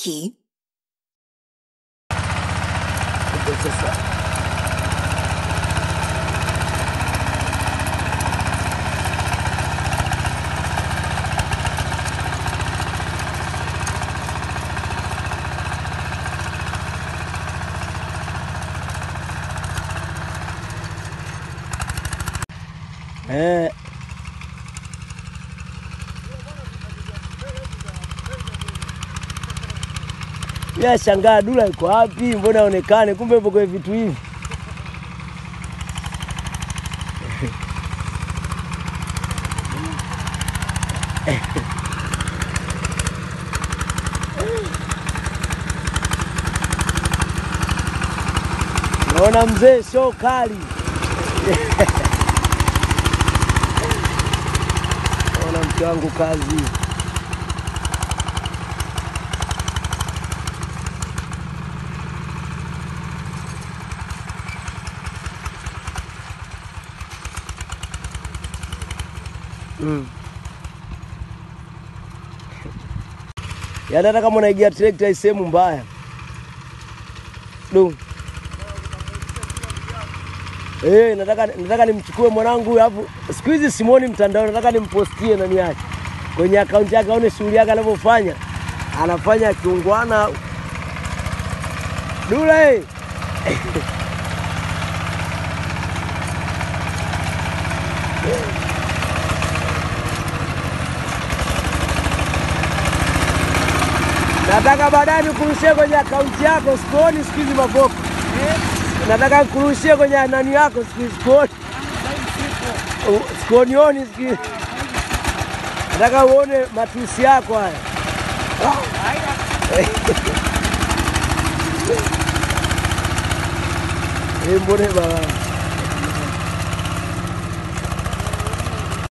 key. Ndio sasa eh, ya shangaa Dula iko wapi? Mbona aonekane? Kumbe ipo kwenye vitu hivi. Naona mzee sio kali. Naona mke wangu kazi. Mm. Yaani hata kama unaigia trekta hii sehemu mbaya. Du. Eh, nataka nataka nimchukue mwanangu huyu hapo. Siku hizi simuoni mtandao, nataka nimpostie nani yake. Kwenye akaunti yake aone shughuli yake anavyofanya. Anafanya kiungwana. Dula eh. Nataka baadaye nikurushie kwenye akaunti yako, sikuoni siku hizi maboko. Nataka nikurushie kwenye nani yako siku hizi, sikuoni U- sikuonioni siku hizi. Nataka uone matusi yako haya. Eh, mbone baba.